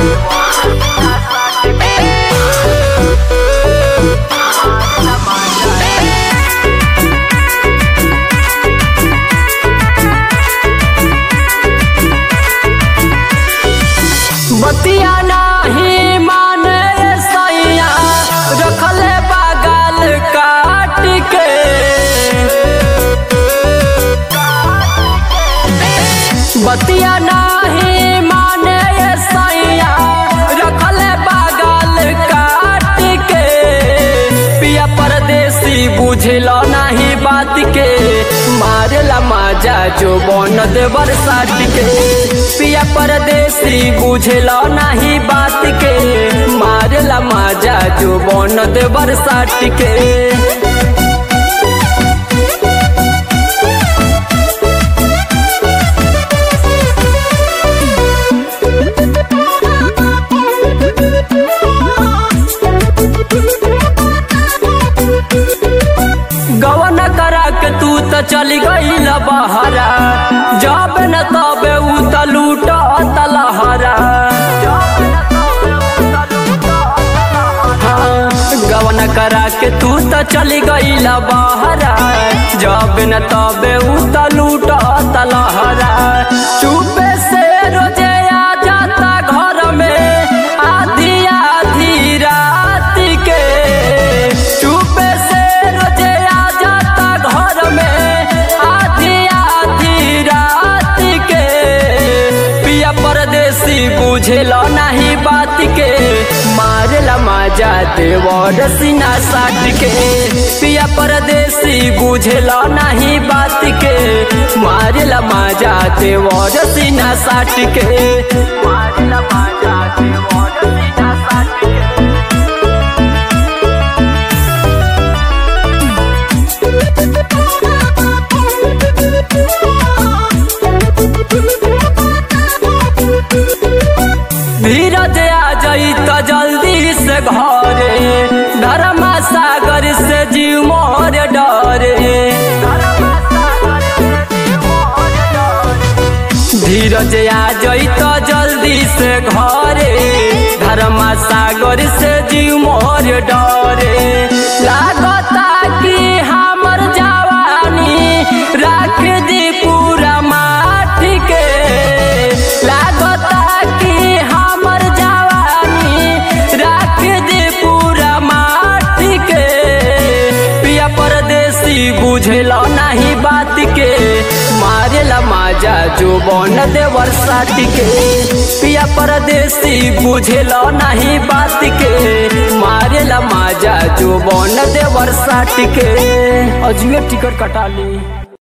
बतिया नाही माने सैया रखले बगल काट के बतिया नाही माने सैया रखले बगल काट के पिया परदेसी बुझलो नाही बात के मारेला माजा जो बन दे बरसात के पिया परदेसी बुझलो नाही बात के मारेला माजा जो बन दे बरसात के गवन करा के तू त चली गईल बहरा जब न तबे उ त लूट तलहरा गवन करा के तू त चली गईल बहरा जब न तबे उ त लूट तलहरा चुपे से रोजे आ जाता घर में आधी आधी रात के चुपे से रोजे आ जाता घर में आधी आधी रात के पिया परदेसी बुझेला नहीं बात के मारेला माजा देवर सीना साट के पिया परदेसी बुझेला नहीं बात के मारेला माजा देवर सीना साट के मारेला माजा देवर सीना साट के धीरज आ जाई त जल्दी से घरे धर्मा सागर से जीव मोर डरे धीरज आ जाई त जल्दी से घरे धर्मा सागर से जीव मोर डरे लागता कि हमर जवानी राख दी पूरा माठ के लागता कि हमर जवानी राख दी पूरा माठ के पिया परदेसी बुझेला नहीं बात के मारेला माजा जो बन दे बरसात के पिया परदेसी बुझेला नहीं बात के मारेला माजा जो बन दे बरसात के अजुए टिकट कटा ली